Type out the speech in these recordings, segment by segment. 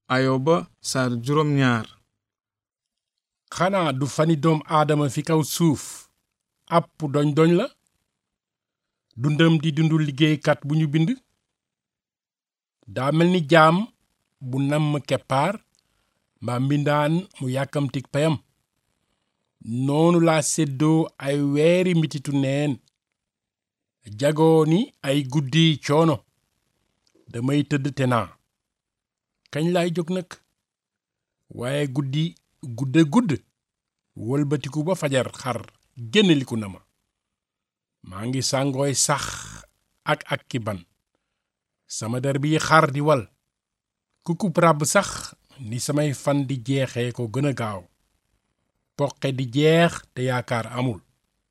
ayoba saar juróom ñaar xanaa du fani doom aadama fi kaw suuf àpp doñ doñ la dundam di dundu liggéeykat bu ñu bind daa mel ni jaam bu namm keppaar mbaa mbindaan mu yàkkamtik payam noonu laa séddoo ay weeri mititu neen jagoo ni ay guddi coono damay tëdd te naa kañ laay jóg nag waaye guddi gudde gudd wëlbatiku ba fajar xar génneliku na ma maa ngi sàngooy sax ak ak ki ban sama der bi xar di wal kukub ràbb sax ni samay fan di jeexee ko gën a gaaw poqe di jeex te yaakaar amul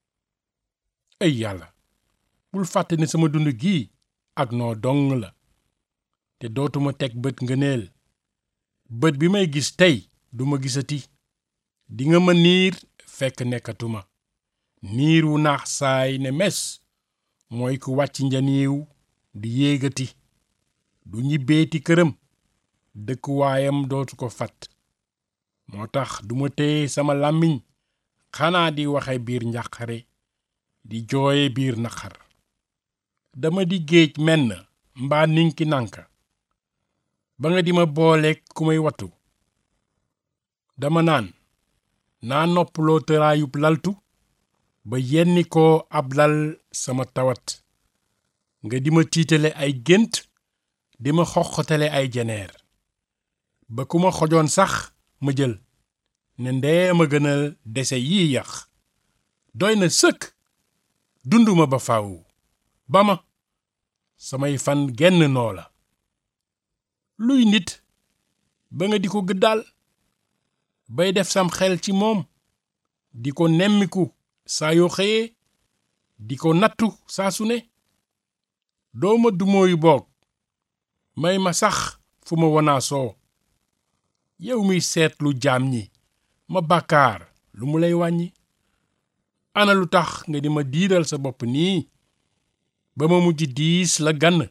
ay yàlla bul fàtte ne sama dund gii ak noo dong la te dootuma teg bët ngëneel bët bi may gis tey duma gisati dinga ma niir fekk nekkatuma niir wu naax saay ne mes mooy ku wàcc njaniiw di yéegati du ñibbeeti këram dëkkuwaayam dootu ko fat moo tax duma téye sama làmmiñ xanaa di waxe biir njàqare di jooye biir naqar dama di géej menn mbaa ninki nànka ba nga di ma booleek ku may wattu dama naan naa noppaloo tëraayub laltu ba yenni ko ab lal sama tawat nga di ma tiitale ay gént di ma xoxotale ay jeneer ba ku ma xojoon sax ma jël ne ndee ma gënal dese yii yax doy na sëkk dunduma ba faw ba ma samay fan genn noo la luy nit ba nga di ko gëddaal bay def sam xel ci moom di ko nemmiku saa yoo xëyee di ko nattu saa su ne dooma dumóoyu boog may ma sax fu ma wanaasoo yow miy seetlu jaam ñi ma bàkkaar lu mu lay wàññi ana lu tax nga di ma diiral sa bopp nii ba ma mujj diis la gann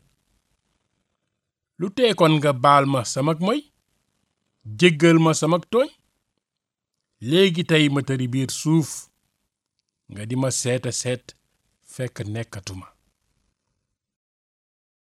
lu teekoon nga baal ma samak moy jéggal ma samak tooñ léegi tey ma tëri biir suuf nga di ma seeta seet fekk nekkatuma